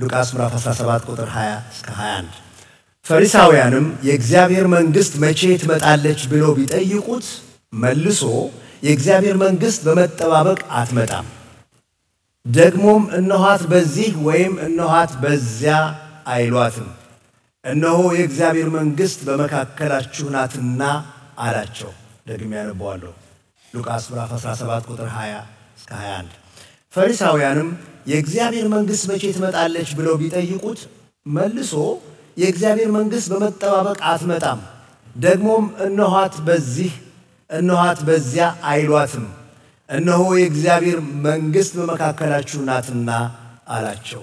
ሉቃስ ምዕራፍ 17 ቁጥር 20 እስከ 21። ፈሪሳውያንም የእግዚአብሔር መንግሥት መቼ ትመጣለች ብለው ቢጠይቁት መልሶ የእግዚአብሔር መንግሥት በመጠባበቅ አትመጣም፣ ደግሞም እነኋት በዚህ ወይም እነኋት በዚያ አይሏትም፣ እነሆ የእግዚአብሔር መንግሥት በመካከላችሁ ናትና አላቸው። ደግሜ ያነበዋለሁ። ሉቃስ ምዕራፍ 17 ቁጥር 20 እስከ 21። ፈሪሳውያንም የእግዚአብሔር መንግሥት መቼ ትመጣለች ብለው ቢጠይቁት መልሶ የእግዚአብሔር መንግሥት በመጠባበቅ አትመጣም፣ ደግሞም እነኋት በዚህ እነኋት በዚያ አይሏትም፣ እነሆ የእግዚአብሔር መንግሥት በመካከላችሁ ናትና አላቸው።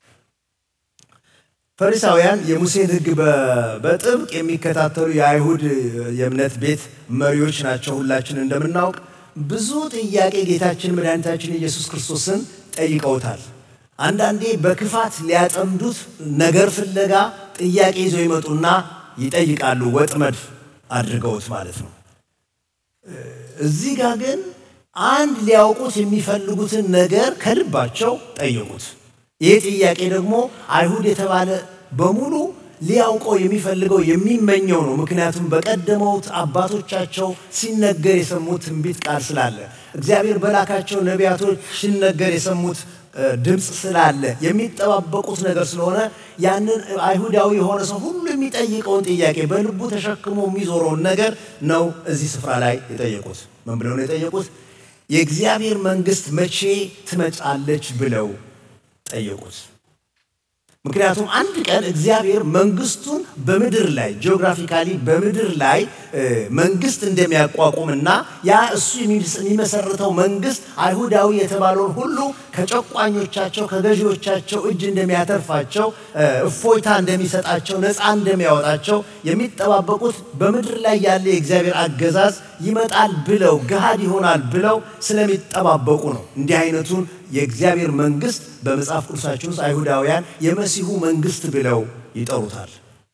ፈሪሳውያን የሙሴን ሕግ በጥብቅ የሚከታተሉ የአይሁድ የእምነት ቤት መሪዎች ናቸው። ሁላችን እንደምናውቅ ብዙ ጥያቄ ጌታችን መድኃኒታችን ኢየሱስ ክርስቶስን ጠይቀውታል። አንዳንዴ በክፋት ሊያጠምዱት ነገር ፍለጋ ጥያቄ ይዘው ይመጡና ይጠይቃሉ፣ ወጥመድ አድርገውት ማለት ነው። እዚህ ጋር ግን አንድ ሊያውቁት የሚፈልጉትን ነገር ከልባቸው ጠየቁት። ይህ ጥያቄ ደግሞ አይሁድ የተባለ በሙሉ ሊያውቀው የሚፈልገው የሚመኘው ነው። ምክንያቱም በቀደመውት አባቶቻቸው ሲነገር የሰሙት ትንቢት ቃል ስላለ እግዚአብሔር በላካቸው ነቢያቶች ሲነገር የሰሙት ድምፅ ስላለ የሚጠባበቁት ነገር ስለሆነ ያንን አይሁዳዊ የሆነ ሰው ሁሉ የሚጠይቀውን ጥያቄ በልቡ ተሸክሞ የሚዞረውን ነገር ነው እዚህ ስፍራ ላይ የጠየቁት። ምን ብለው ነው የጠየቁት? የእግዚአብሔር መንግሥት መቼ ትመጣለች ብለው ጠየቁት። ምክንያቱም አንድ ቀን እግዚአብሔር መንግስቱን በምድር ላይ ጂኦግራፊካሊ በምድር ላይ መንግስት እንደሚያቋቁምና ያ እሱ የሚመሰርተው መንግስት አይሁዳዊ የተባለውን ሁሉ ከጨቋኞቻቸው ከገዢዎቻቸው እጅ እንደሚያተርፋቸው፣ እፎይታ እንደሚሰጣቸው፣ ነፃ እንደሚያወጣቸው የሚጠባበቁት በምድር ላይ ያለ የእግዚአብሔር አገዛዝ ይመጣል ብለው ገሃድ ይሆናል ብለው ስለሚጠባበቁ ነው። እንዲህ አይነቱን የእግዚአብሔር መንግስት በመጽሐፍ ቅዱሳችን ውስጥ አይሁዳውያን የመሲሁ መንግስት ብለው ይጠሩታል።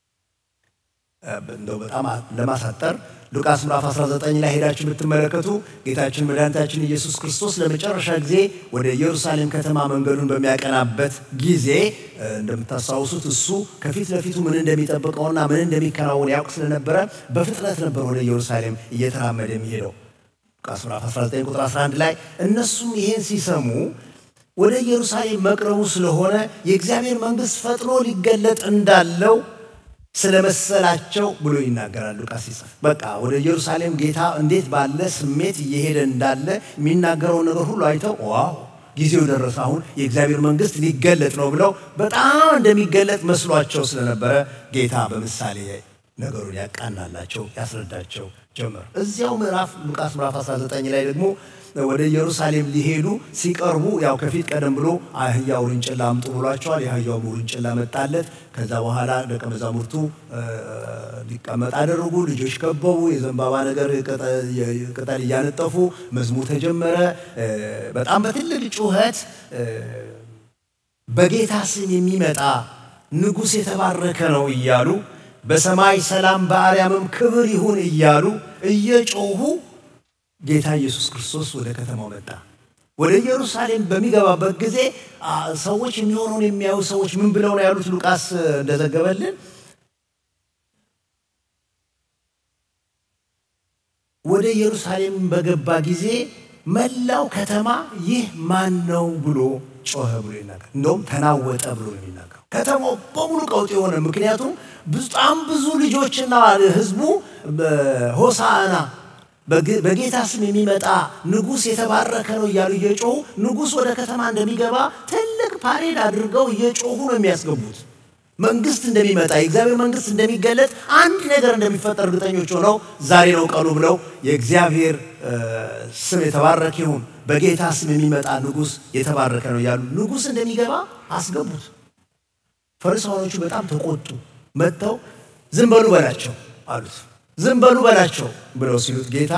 እንደው በጣም ለማሳጠር ሉቃስ ምዕራፍ 19 ላይ ሄዳችሁ ብትመለከቱ ጌታችን መድኃኒታችን ኢየሱስ ክርስቶስ ለመጨረሻ ጊዜ ወደ ኢየሩሳሌም ከተማ መንገዱን በሚያቀናበት ጊዜ እንደምታስታውሱት እሱ ከፊት ለፊቱ ምን እንደሚጠብቀውና ምን እንደሚከናወን ያውቅ ስለነበረ በፍጥነት ነበር ወደ ኢየሩሳሌም እየተራመደ የሚሄደው። ሉቃስ ምዕራፍ 19 ቁጥር 11 ላይ እነሱም ይሄን ሲሰሙ ወደ ኢየሩሳሌም መቅረቡ ስለሆነ የእግዚአብሔር መንግስት ፈጥኖ ሊገለጥ እንዳለው ስለመሰላቸው ብሎ ይናገራል ሉቃስ ሲጽፍ። በቃ ወደ ኢየሩሳሌም ጌታ እንዴት ባለ ስሜት እየሄደ እንዳለ የሚናገረውን ነገር ሁሉ አይተው ዋው ጊዜው ደረሰ፣ አሁን የእግዚአብሔር መንግስት ሊገለጥ ነው ብለው በጣም እንደሚገለጥ መስሏቸው ስለነበረ ጌታ በምሳሌ ነገሩን ያቃናላቸው ያስረዳቸው ጀመር። እዚያው ምዕራፍ ሉቃስ ምዕራፍ 19 ላይ ደግሞ ወደ ኢየሩሳሌም ሊሄዱ ሲቀርቡ ያው ከፊት ቀደም ብሎ አህያ ውርንጭላ አምጡ ብሏቸዋል። የአህያው ውርንጭላ መጣለት። ከዛ በኋላ ደቀ መዛሙርቱ ሊቀመጥ አደረጉ። ልጆች ከበቡ። የዘንባባ ነገር ቅጠል እያነጠፉ መዝሙር ተጀመረ። በጣም በትልቅ ጩኸት በጌታ ስም የሚመጣ ንጉሥ የተባረከ ነው እያሉ በሰማይ ሰላም በአርያምም ክብር ይሁን እያሉ እየጮሁ ጌታ ኢየሱስ ክርስቶስ ወደ ከተማው መጣ። ወደ ኢየሩሳሌም በሚገባበት ጊዜ ሰዎች የሚሆነውን የሚያዩ ሰዎች ምን ብለው ነው ያሉት? ሉቃስ እንደዘገበልን ወደ ኢየሩሳሌም በገባ ጊዜ መላው ከተማ ይህ ማን ነው ብሎ ጮኸ ብሎ ይናገር። እንደውም ተናወጠ ብሎ ነው የሚናገረው። ከተማው በሙሉ ቀውጥ የሆነ ምክንያቱም በጣም ብዙ ልጆችና ህዝቡ ሆሳዕና በጌታ ስም የሚመጣ ንጉሥ የተባረከ ነው እያሉ እየጮሁ ንጉሥ ወደ ከተማ እንደሚገባ ትልቅ ፓሬድ አድርገው እየጮሁ ነው የሚያስገቡት። መንግስት እንደሚመጣ የእግዚአብሔር መንግስት እንደሚገለጥ አንድ ነገር እንደሚፈጠር እርግጠኞች ሆነው ዛሬ ነው ቀኑ ብለው የእግዚአብሔር ስም የተባረከ ይሁን፣ በጌታ ስም የሚመጣ ንጉሥ የተባረከ ነው እያሉ ንጉሥ እንደሚገባ አስገቡት። ፈሪሳውያኖቹ በጣም ተቆጡ። መጥተው ዝም በሉ በላቸው አሉት። ዝም በሉ በላቸው ብለው ሲሉት ጌታ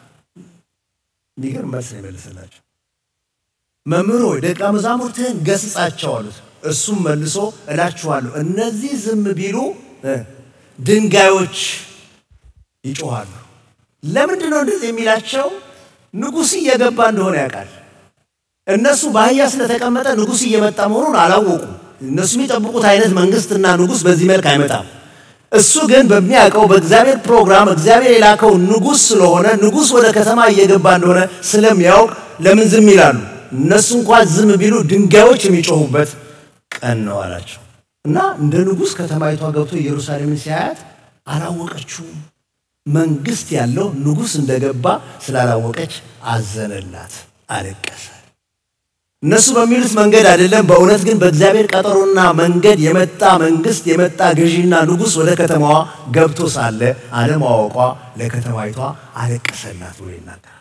የሚገርም መልስ ነው የመለሰላቸው። መምህር ሆይ ደቀ መዛሙርትህን ገስጻቸው አሉት። እሱም መልሶ እላችኋለሁ እነዚህ ዝም ቢሉ ድንጋዮች ይጮኻሉ። ለምንድን ነው እንደዚህ የሚላቸው? ንጉሥ እየገባ እንደሆነ ያውቃል። እነሱ በአህያ ስለተቀመጠ ንጉሥ እየመጣ መሆኑን አላወቁም። እነሱ የሚጠብቁት አይነት መንግስትና ንጉሥ በዚህ መልክ አይመጣም። እሱ ግን በሚያውቀው በእግዚአብሔር ፕሮግራም እግዚአብሔር የላከው ንጉሥ ስለሆነ ንጉሥ ወደ ከተማ እየገባ እንደሆነ ስለሚያውቅ ለምን ዝም ይላሉ? እነሱ እንኳን ዝም ቢሉ ድንጋዮች የሚጮሁበት ቀን ነው አላቸው እና እንደ ንጉሥ ከተማይቷ ገብቶ ኢየሩሳሌምን ሲያያት አላወቀችውም። መንግስት ያለው ንጉሥ እንደገባ ስላላወቀች አዘነላት፣ አለቀሰ። እነሱ በሚሉት መንገድ አይደለም። በእውነት ግን በእግዚአብሔር ቀጠሮና መንገድ የመጣ መንግስት የመጣ ገዢና ንጉሥ ወደ ከተማዋ ገብቶ ሳለ አለማወቋ ለከተማይቷ አለቀሰላት ብሎ ይናገራል።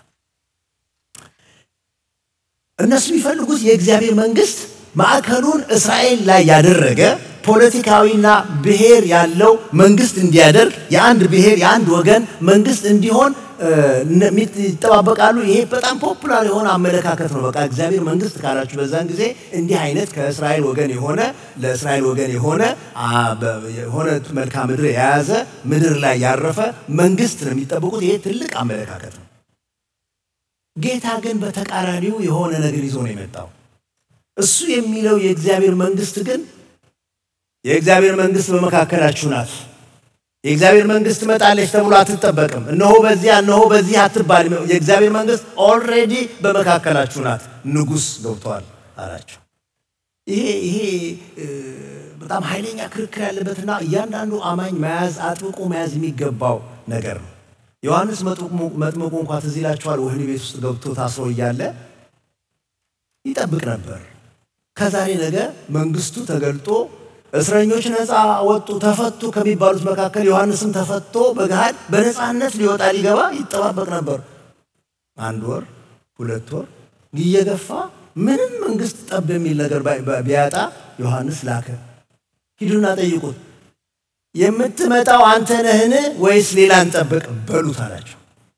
እነሱ የሚፈልጉት የእግዚአብሔር መንግስት ማዕከሉን እስራኤል ላይ ያደረገ ፖለቲካዊና ብሔር ያለው መንግስት እንዲያደርግ የአንድ ብሔር የአንድ ወገን መንግስት እንዲሆን ይጠባበቃሉ። ይሄ በጣም ፖፑላር የሆነ አመለካከት ነው። በቃ እግዚአብሔር መንግስት ካላችሁ በዛን ጊዜ እንዲህ አይነት ከእስራኤል ወገን የሆነ ለእስራኤል ወገን የሆነ የሆነ መልክዓ ምድር የያዘ ምድር ላይ ያረፈ መንግስት ነው የሚጠብቁት። ይሄ ትልቅ አመለካከት ነው። ጌታ ግን በተቃራኒው የሆነ ነገር ይዞ ነው የመጣው። እሱ የሚለው የእግዚአብሔር መንግስት ግን የእግዚአብሔር መንግስት በመካከላችሁ ናት። የእግዚአብሔር መንግስት ትመጣለች ተብሎ አትጠበቅም። እነሆ በዚያ እነሆ በዚህ አትባልም። የእግዚአብሔር መንግስት ኦልሬዲ በመካከላችሁ ናት፣ ንጉሥ ገብቷል አላቸው። ይሄ ይሄ በጣም ኃይለኛ ክርክር ያለበትና እያንዳንዱ አማኝ መያዝ አጥብቆ መያዝ የሚገባው ነገር ነው። ዮሐንስ መጥምቁ እንኳ ትዝ ይላችኋል። ወህኒ ቤት ውስጥ ገብቶ ታስሮ እያለ ይጠብቅ ነበር። ከዛሬ ነገ መንግስቱ ተገልጦ እስረኞች ነፃ ወጡ፣ ተፈቱ ከሚባሉት መካከል ዮሐንስም ተፈቶ በገሃድ በነፃነት ሊወጣ ሊገባ ይጠባበቅ ነበር። አንድ ወር ሁለት ወር እየገፋ ምንም መንግስት ጠብ የሚል ነገር ቢያጣ ዮሐንስ ላከ። ሂዱና ጠይቁት፣ የምትመጣው አንተ ነህን ወይስ ሌላ እንጠብቅ በሉት አላቸው።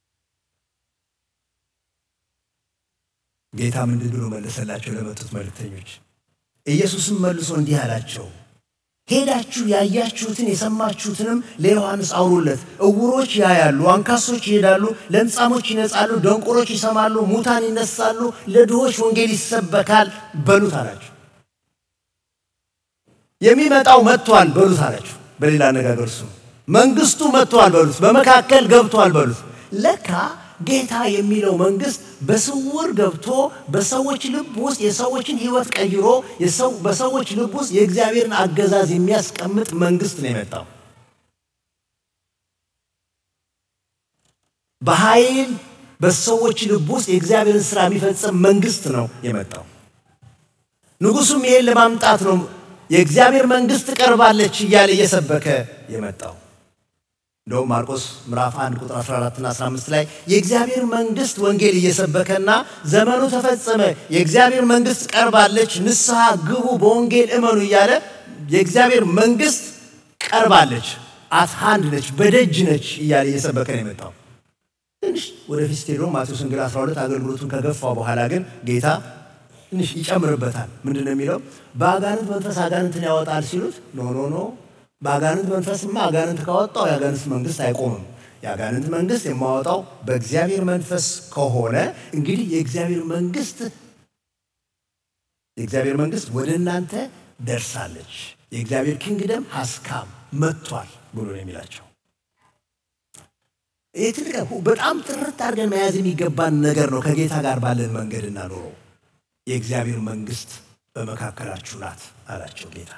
ጌታ ምንድን ብሎ መለሰላቸው ለመጡት መልእክተኞች? ኢየሱስም መልሶ እንዲህ አላቸው ሄዳችሁ ያያችሁትን የሰማችሁትንም ለዮሐንስ አውሩለት። እውሮች ያያሉ፣ አንካሶች ይሄዳሉ፣ ለምጻሞች ይነጻሉ፣ ደንቆሮች ይሰማሉ፣ ሙታን ይነሳሉ፣ ለድሆች ወንጌል ይሰበካል በሉት አላቸው። የሚመጣው መጥቷል በሉት አላቸው። በሌላ አነጋገር እሱ መንግስቱ መጥቷል በሉት፣ በመካከል ገብቷል በሉት። ለካ ጌታ የሚለው መንግስት በስውር ገብቶ በሰዎች ልብ ውስጥ የሰዎችን ሕይወት ቀይሮ በሰዎች ልብ ውስጥ የእግዚአብሔርን አገዛዝ የሚያስቀምጥ መንግስት ነው የመጣው። በኃይል በሰዎች ልብ ውስጥ የእግዚአብሔርን ስራ የሚፈጽም መንግስት ነው የመጣው። ንጉሱም ይሄን ለማምጣት ነው የእግዚአብሔር መንግስት ቀርባለች እያለ እየሰበከ የመጣው። እንደውም ማርቆስ ምዕራፍ 1 ቁጥር 14 እና 15 ላይ የእግዚአብሔር መንግስት ወንጌል እየሰበከና ዘመኑ ተፈጸመ፣ የእግዚአብሔር መንግስት ቀርባለች፣ ንስሐ ግቡ፣ በወንጌል እመኑ እያለ የእግዚአብሔር መንግስት ቀርባለች፣ አት ሃንድ ነች፣ በደጅ ነች እያለ እየሰበከ ነው የመጣው። ትንሽ ወደፊት ስትሄዱ ማቴዎስ ወንጌል 12 አገልግሎቱን ከገፋው በኋላ ግን ጌታ ትንሽ ይጨምርበታል። ምንድን ነው የሚለው? በአጋንንት መንፈስ አጋንንትን ያወጣል ሲሉት ኖ ኖ ኖ በአጋንንት መንፈስማ አጋንንት ካወጣው የአጋንንት መንግስት አይቆምም። የአጋንንት መንግስት የማወጣው በእግዚአብሔር መንፈስ ከሆነ እንግዲህ የእግዚአብሔር መንግስት የእግዚአብሔር መንግስት ወደ እናንተ ደርሳለች፣ የእግዚአብሔር ኪንግደም ሀስካም መጥቷል ብሎ ነው የሚላቸው። ይህ ትልቅ በጣም ጥርት አድርገን መያዝ የሚገባን ነገር ነው። ከጌታ ጋር ባለን መንገድና ኑሮ የእግዚአብሔር መንግስት በመካከላችሁ ናት አላቸው ጌታ።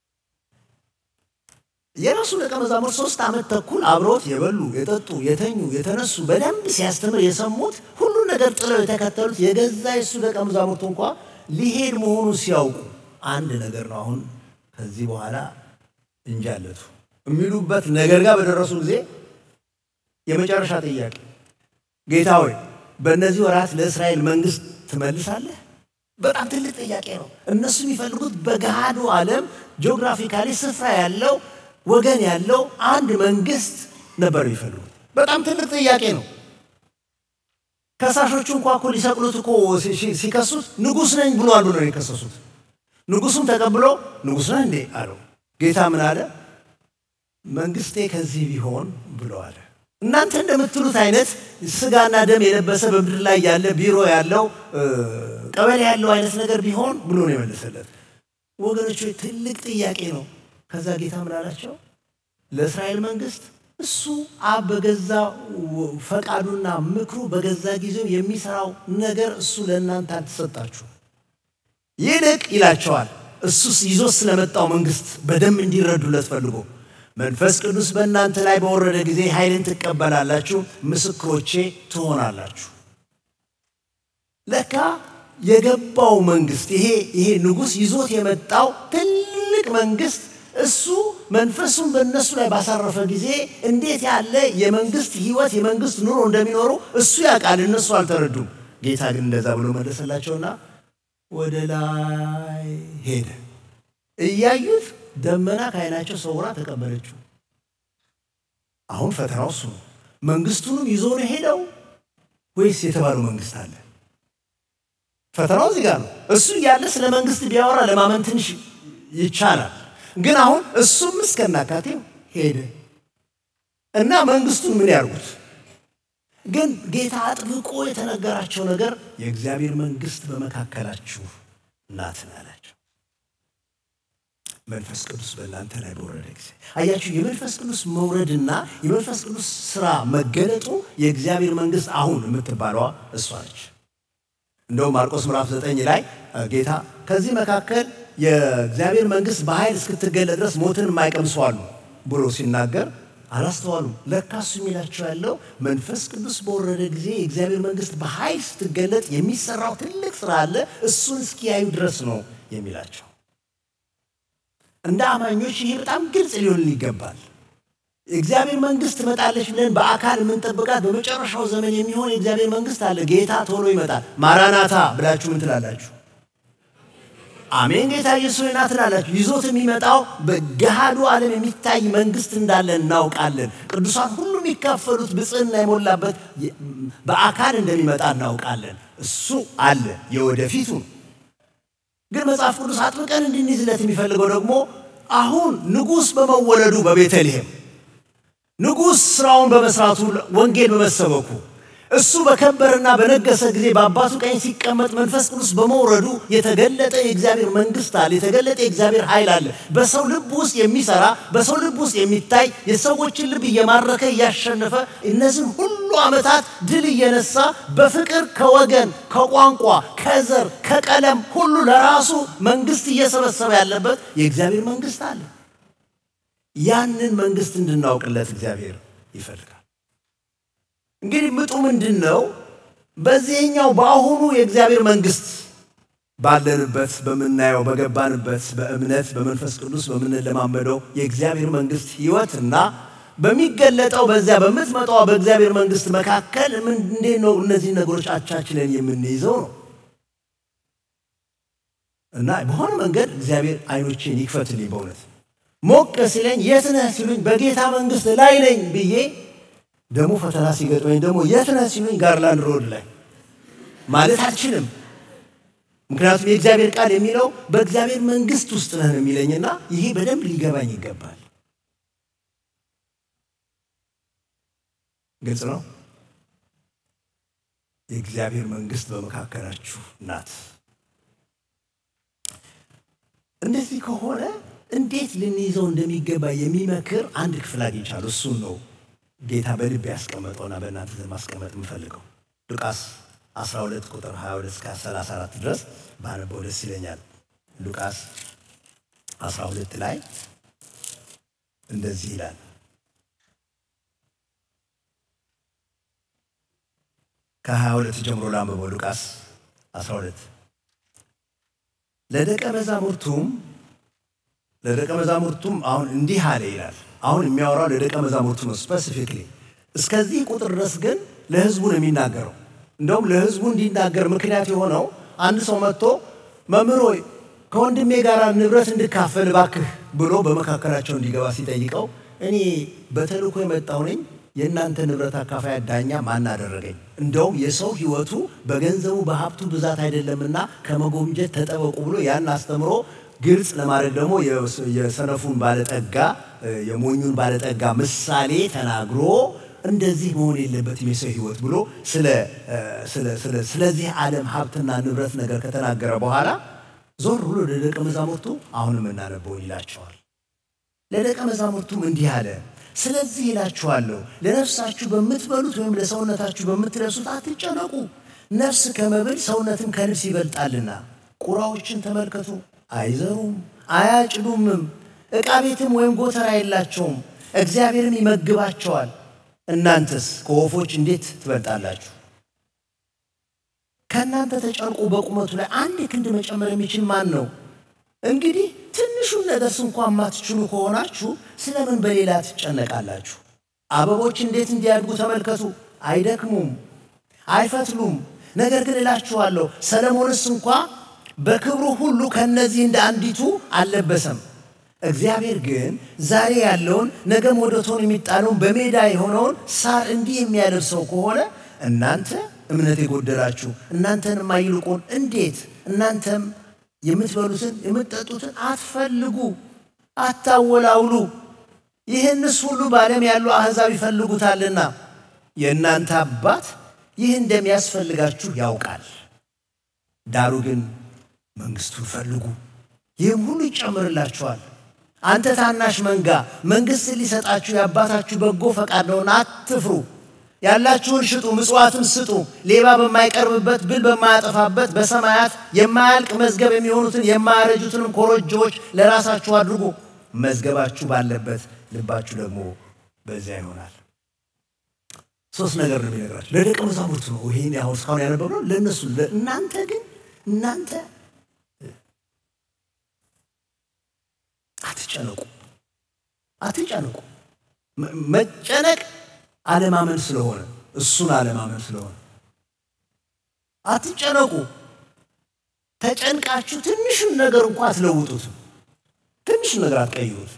የራሱ ደቀ መዛሙርት ሶስት ዓመት ተኩል አብሮት የበሉ የጠጡ የተኙ የተነሱ በደንብ ሲያስተምር የሰሙት ሁሉን ነገር ጥለው የተከተሉት የገዛ የሱ ደቀ መዛሙርቱ እንኳ ሊሄድ መሆኑን ሲያውቁ አንድ ነገር ነው አሁን ከዚህ በኋላ እንጃለቱ የሚሉበት ነገር ጋር በደረሱ ጊዜ የመጨረሻ ጥያቄ ጌታ ሆይ በእነዚህ ወራት ለእስራኤል መንግስት ትመልሳለህ? በጣም ትልቅ ጥያቄ ነው። እነሱ የሚፈልጉት በገሃዱ ዓለም ጂኦግራፊካሊ ስፍራ ያለው ወገን ያለው አንድ መንግስት ነበር የሚፈልጉት። በጣም ትልቅ ጥያቄ ነው። ከሳሾቹ እንኳ እኮ ሊሰቅሉት እኮ ሲከሱት ንጉሥ ነኝ ብሏል ብሎ ነው የከሰሱት። ንጉሱም ተቀብሎ ንጉሥ ነህ እንዴ አለው። ጌታ ምን አለ? መንግስቴ ከዚህ ቢሆን ብሎ አለ። እናንተ እንደምትሉት አይነት ስጋና ደም የለበሰ በምድር ላይ ያለ ቢሮ ያለው ቀበሌ ያለው አይነት ነገር ቢሆን ብሎ ነው የመለሰለት። ወገኖች ትልቅ ጥያቄ ነው። ከዛ ጌታ ምን አላቸው? ለእስራኤል መንግስት እሱ አብ በገዛ ፈቃዱና ምክሩ በገዛ ጊዜው የሚሰራው ነገር እሱ ለእናንተ አልተሰጣችሁ። ይልቅ ይላቸዋል እሱ ይዞ ስለመጣው መንግስት በደንብ እንዲረዱለት ፈልጎ መንፈስ ቅዱስ በእናንተ ላይ በወረደ ጊዜ ኃይልን ትቀበላላችሁ፣ ምስክሮቼ ትሆናላችሁ። ለካ የገባው መንግስት ይሄ ይሄ ንጉሥ ይዞት የመጣው ትልቅ መንግስት እሱ መንፈሱን በእነሱ ላይ ባሳረፈ ጊዜ እንዴት ያለ የመንግስት ህይወት የመንግስት ኑሮ እንደሚኖሩ እሱ ያውቃል። እነሱ አልተረዱም። ጌታ ግን እንደዛ ብሎ መለሰላቸውና ወደ ላይ ሄደ። እያዩት ደመና ከዓይናቸው ሰውራ ተቀበለችው። አሁን ፈተናው እሱ ነው። መንግስቱንም ይዞ ነው ሄደው ወይስ የተባለው መንግስት አለ? ፈተናው እዚህ ጋር ነው። እሱ እያለ ስለ መንግስት ቢያወራ ለማመን ትንሽ ይቻላል። ግን አሁን እሱም እስከናካቴው ሄደ እና መንግስቱን ምን ያርጉት? ግን ጌታ አጥብቆ የተነገራቸው ነገር የእግዚአብሔር መንግስት በመካከላችሁ ናት አላቸው። መንፈስ ቅዱስ በእናንተ ላይ በወረደ ጊዜ አያችሁ፣ የመንፈስ ቅዱስ መውረድና የመንፈስ ቅዱስ ስራ መገለጡ የእግዚአብሔር መንግስት አሁን የምትባለዋ እሷ ነች። እንደውም ማርቆስ ምዕራፍ ዘጠኝ ላይ ጌታ ከዚህ መካከል የእግዚአብሔር መንግስት በኃይል እስክትገለጥ ድረስ ሞትን የማይቀምሱ አሉ ብሎ ሲናገር አላስተዋሉም። ለካ እሱ የሚላቸው ያለው መንፈስ ቅዱስ በወረደ ጊዜ የእግዚአብሔር መንግስት በኃይል ስትገለጥ የሚሰራው ትልቅ ስራ አለ፣ እሱን እስኪያዩ ድረስ ነው የሚላቸው። እንደ አማኞች ይሄ በጣም ግልጽ ሊሆን ይገባል። የእግዚአብሔር መንግስት ትመጣለች ብለን በአካል የምንጠብቃት በመጨረሻው ዘመን የሚሆን የእግዚአብሔር መንግስት አለ። ጌታ ቶሎ ይመጣል። ማራናታ ብላችሁ ምን ትላላችሁ? አሜን ጌታ ኢየሱስ ሆይ ና ትላላችሁ። ይዞት የሚመጣው በገሃዱ ዓለም የሚታይ መንግስት እንዳለ እናውቃለን። ቅዱሳን ሁሉ የሚካፈሉት ብፅዕና የሞላበት በአካል እንደሚመጣ እናውቃለን። እሱ አለ የወደፊቱ ነው። ግን መጽሐፍ ቅዱስ አጥብቀን እንድንይዝለት የሚፈልገው ደግሞ አሁን ንጉሥ በመወለዱ በቤተልሔም ንጉሥ ስራውን በመስራቱ ወንጌል በመሰበኩ እሱ በከበረና በነገሰ ጊዜ በአባቱ ቀኝ ሲቀመጥ መንፈስ ቅዱስ በመውረዱ የተገለጠ የእግዚአብሔር መንግስት አለ። የተገለጠ የእግዚአብሔር ኃይል አለ። በሰው ልብ ውስጥ የሚሰራ በሰው ልብ ውስጥ የሚታይ የሰዎችን ልብ እየማረከ እያሸነፈ እነዚህን ሁሉ ዓመታት ድል እየነሳ በፍቅር ከወገን ከቋንቋ ከዘር ከቀለም ሁሉ ለራሱ መንግስት እየሰበሰበ ያለበት የእግዚአብሔር መንግስት አለ። ያንን መንግስት እንድናውቅለት እግዚአብሔር ይፈልጋል። እንግዲህ ምጡ ምንድን ነው? በዚህኛው በአሁኑ የእግዚአብሔር መንግስት ባለንበት በምናየው በገባንበት በእምነት በመንፈስ ቅዱስ በምንለማመደው የእግዚአብሔር መንግስት ህይወትና በሚገለጠው በዚያ በምትመጣው በእግዚአብሔር መንግስት መካከል እንዴት ነው እነዚህ ነገሮች አቻችለን የምንይዘው ነው እና በሆነ መንገድ እግዚአብሔር አይኖቼን ይክፈትልኝ። በእውነት ሞቅ ሲለኝ የት ነህ ሲሉኝ በጌታ መንግስት ላይ ነኝ ብዬ ደግሞ ፈተና ሲገጥመኝ ደግሞ የት ነህ ሲሉኝ ጋርላንድ ሮድ ላይ ማለት አልችልም። ምክንያቱም የእግዚአብሔር ቃል የሚለው በእግዚአብሔር መንግስት ውስጥ ነህ ነው የሚለኝና ይሄ በደንብ ሊገባኝ ይገባል። ግልጽ ነው። የእግዚአብሔር መንግስት በመካከላችሁ ናት። እንደዚህ ከሆነ እንዴት ልንይዘው እንደሚገባ የሚመክር አንድ ክፍል አግኝቻለሁ። እሱን ነው ጌታ በልብ ያስቀመጠውና በእናንተ ዘንድ ማስቀመጥ የምፈልገው ሉቃስ 12 ቁጥር 22 እስከ 34 ድረስ ባነበው ደስ ይለኛል። ሉቃስ 12 ላይ እንደዚህ ይላል። ከ22 ጀምሮ ላንብበው። ሉቃስ 12 ለደቀ መዛሙርቱም ለደቀ መዛሙርቱም አሁን እንዲህ አለ ይላል። አሁን የሚያወራው ለደቀ መዛሙርቱ ነው ስፔሲፊክሊ። እስከዚህ ቁጥር ድረስ ግን ለህዝቡ ነው የሚናገረው። እንደውም ለህዝቡ እንዲናገር ምክንያት የሆነው አንድ ሰው መጥቶ መምህር ሆይ ከወንድሜ ጋር ንብረት እንድካፈል እባክህ ብሎ በመካከላቸው እንዲገባ ሲጠይቀው እኔ በተልእኮ የመጣሁ ነኝ፣ የእናንተ ንብረት አካፋይ ዳኛ ማን አደረገኝ? እንደውም የሰው ህይወቱ በገንዘቡ በሀብቱ ብዛት አይደለምና ከመጎምጀት ተጠበቁ ብሎ ያን አስተምሮ ግልጽ ለማድረግ ደግሞ የሰነፉን ባለጠጋ የሞኙን ባለጠጋ ምሳሌ ተናግሮ እንደዚህ መሆን የለበትም የሰው ህይወት ብሎ ስለዚህ ዓለም ሀብትና ንብረት ነገር ከተናገረ በኋላ ዞር ብሎ ለደቀ መዛሙርቱ አሁን የምናነበውን ይላቸዋል። ለደቀ መዛሙርቱም እንዲህ አለ፣ ስለዚህ ይላችኋለሁ ለነፍሳችሁ በምትበሉት ወይም ለሰውነታችሁ በምትለብሱት አትጨነቁ። ነፍስ ከመብል ሰውነትም ከልብስ ይበልጣልና። ቁራዎችን ተመልከቱ፣ አይዘሩም አያጭዱምም፣ ዕቃ ቤትም ወይም ጎተራ የላቸውም፣ እግዚአብሔርም ይመግባቸዋል። እናንተስ ከወፎች እንዴት ትበልጣላችሁ? ከእናንተ ተጨንቆ በቁመቱ ላይ አንድ ክንድ መጨመር የሚችል ማን ነው? እንግዲህ ትንሹን ነገርስ እንኳን ማትችሉ ከሆናችሁ ስለምን በሌላ ትጨነቃላችሁ? አበቦች እንዴት እንዲያድጉ ተመልከቱ። አይደክሙም፣ አይፈትሉም። ነገር ግን እላችኋለሁ ሰለሞንስ እንኳ በክብሩ ሁሉ ከእነዚህ እንደ አንዲቱ አልለበሰም። እግዚአብሔር ግን ዛሬ ያለውን ነገም ወደ እቶን የሚጣለውን በሜዳ የሆነውን ሳር እንዲህ የሚያለብሰው ከሆነ እናንተ እምነት የጎደላችሁ እናንተንማ ይልቁን እንዴት እናንተም የምትበሉትን የምትጠጡትን አትፈልጉ፣ አታወላውሉ። ይህንስ ሁሉ በዓለም ያሉ አሕዛብ ይፈልጉታልና የእናንተ አባት ይህ እንደሚያስፈልጋችሁ ያውቃል። ዳሩ ግን መንግሥቱን ፈልጉ፣ ይህም ሁሉ ይጨምርላችኋል። አንተ ታናሽ መንጋ መንግሥትን ሊሰጣችሁ የአባታችሁ በጎ ፈቃድ ነውና አትፍሩ። ያላችሁን ሽጡ፣ ምጽዋትም ስጡ። ሌባ በማይቀርብበት ብል በማያጠፋበት በሰማያት የማያልቅ መዝገብ የሚሆኑትን የማያረጁትንም ኮረጆዎች ለራሳችሁ አድርጉ። መዝገባችሁ ባለበት ልባችሁ ደግሞ በዚያ ይሆናል። ሶስት ነገር ነው የሚነግራቸው ለደቀ መዛሙርቱ ነው። ይሄን አሁን እስካሁን ያነበብነው ለእነሱ እናንተ ግን እናንተ አትጨነቁ፣ አትጨነቁ። መጨነቅ አለማመን ስለሆነ እሱን አለማመን ስለሆነ አትጨነቁ። ተጨንቃችሁ ትንሹን ነገር እንኳ አትለውጡትም። ትንሹን ነገር አትቀይሩት።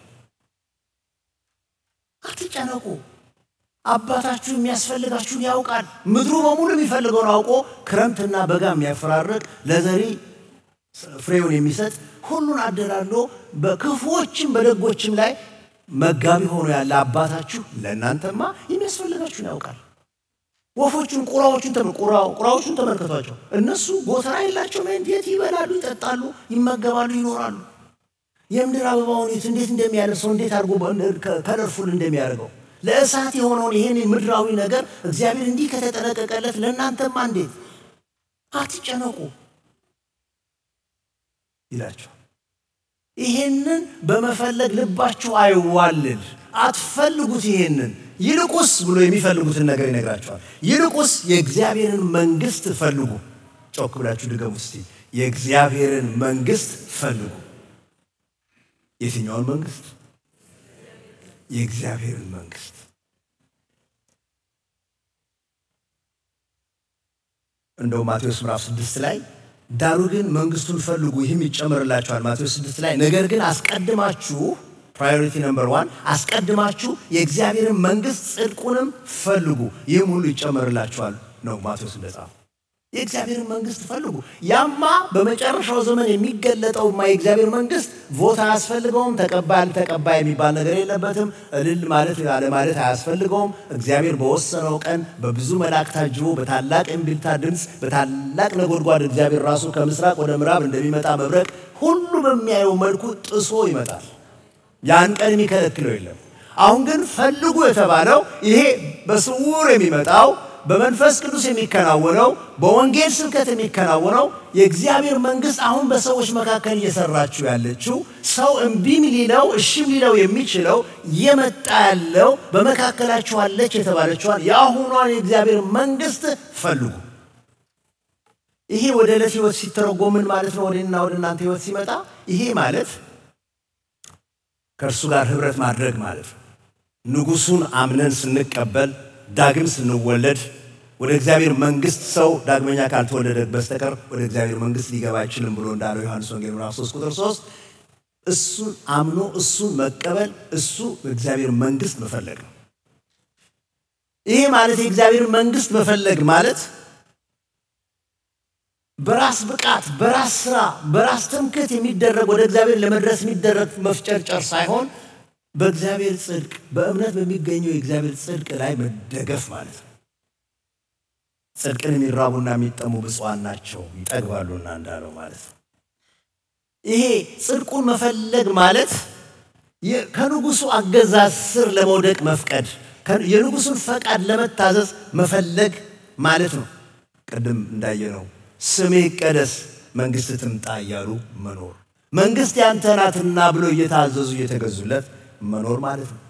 አትጨነቁ። አባታችሁ የሚያስፈልጋችሁን ያውቃል። ምድሩ በሙሉ የሚፈልገውን አውቆ ክረምትና በጋ የሚያፈራርቅ ለዘሪ ፍሬውን የሚሰጥ ሁሉን አደላሎ በክፉዎችም በደጎችም ላይ መጋቢ ሆኖ ያለ አባታችሁ ለእናንተማ የሚያስፈልጋችሁን ያውቃል። ወፎቹን ቁራዎቹን ቁራዎቹን ተመልከቷቸው። እነሱ ጎተራ የላቸውም። እንዴት ይበላሉ፣ ይጠጣሉ፣ ይመገባሉ፣ ይኖራሉ። የምድር አበባውን እንዴት እንደሚያለብሰው እንዴት አድርጎ ከለርፉል እንደሚያደርገው ለእሳት የሆነውን ይህን ምድራዊ ነገር እግዚአብሔር እንዲህ ከተጠነቀቀለት ለእናንተማ እንዴት አትጨነቁ ይላቸው። ይሄንን በመፈለግ ልባችሁ አይዋልል፣ አትፈልጉት። ይሄንን ይልቁስ ብሎ የሚፈልጉትን ነገር ይነግራቸዋል። ይልቁስ የእግዚአብሔርን መንግሥት ፈልጉ። ጮክ ብላችሁ ድገሙ እስቲ። የእግዚአብሔርን መንግሥት ፈልጉ። የትኛውን መንግሥት? የእግዚአብሔርን መንግሥት። እንደው ማቴዎስ ምዕራፍ ስድስት ላይ ዳሩ ግን መንግስቱን ፈልጉ ይህም ይጨመርላችኋል። ማቴዎስ ስድስት ላይ ነገር ግን አስቀድማችሁ ፕራዮሪቲ ነምበር ዋን አስቀድማችሁ የእግዚአብሔርን መንግስት ጽድቁንም ፈልጉ ይህም ሁሉ ይጨመርላችኋል ነው ማቴዎስ እንደጻፈ። የእግዚአብሔርን መንግስት ፈልጉ። ያማ በመጨረሻው ዘመን የሚገለጠውማ የእግዚአብሔር መንግስት ቮት አያስፈልገውም። ተቀባይ አልተቀባይ የሚባል ነገር የለበትም። እልል ማለት አለ ማለት አያስፈልገውም። እግዚአብሔር በወሰነው ቀን በብዙ መላእክት ታጅቦ በታላቅ እምቢልታ ድምፅ በታላቅ ነጎድጓድ እግዚአብሔር ራሱ ከምስራቅ ወደ ምዕራብ እንደሚመጣ መብረቅ ሁሉ በሚያየው መልኩ ጥሶ ይመጣል። ያን ቀን የሚከለክለው የለም። አሁን ግን ፈልጉ የተባለው ይሄ በስውር የሚመጣው በመንፈስ ቅዱስ የሚከናወነው በወንጌል ስብከት የሚከናወነው የእግዚአብሔር መንግስት አሁን በሰዎች መካከል እየሰራችው ያለችው ሰው እምቢም ሊለው እሺም ሊለው የሚችለው እየመጣ ያለው በመካከላችሁ አለች የተባለችዋን የአሁኗን የእግዚአብሔር መንግስት ፈልጉ። ይሄ ወደ ዕለት ህይወት ሲተረጎም ምን ማለት ነው? ወደና ወደ እናንተ ህይወት ሲመጣ ይሄ ማለት ከእርሱ ጋር ህብረት ማድረግ ማለት ነው። ንጉሱን አምነን ስንቀበል ዳግም ስንወለድ ወደ እግዚአብሔር መንግስት ሰው ዳግመኛ ካልተወለደ በስተቀር ወደ እግዚአብሔር መንግስት ሊገባ አይችልም ብሎ እንዳለው ዮሐንስ ወንጌል ምዕራፍ 3 ቁጥር 3 እሱን አምኖ እሱን መቀበል እሱ በእግዚአብሔር መንግስት መፈለግ ነው። ይሄ ማለት የእግዚአብሔር መንግስት መፈለግ ማለት በራስ ብቃት፣ በራስ ስራ፣ በራስ ትምክህት የሚደረግ ወደ እግዚአብሔር ለመድረስ የሚደረግ መፍጨርጨር ሳይሆን በእግዚአብሔር ጽድቅ በእምነት በሚገኘው የእግዚአብሔር ጽድቅ ላይ መደገፍ ማለት ነው። ጽድቅን የሚራቡና የሚጠሙ ብፁዓን ናቸው ይጠግባሉና እንዳለው ማለት ነው። ይሄ ጽድቁን መፈለግ ማለት ከንጉሱ አገዛዝ ስር ለመውደቅ መፍቀድ፣ የንጉሱን ፈቃድ ለመታዘዝ መፈለግ ማለት ነው። ቅድም እንዳየነው ስሜ ይቀደስ መንግስት ትምጣ እያሉ መኖር፣ መንግስት ያንተ ናትና ብሎ እየታዘዙ እየተገዙለት መኖር ማለት ነው።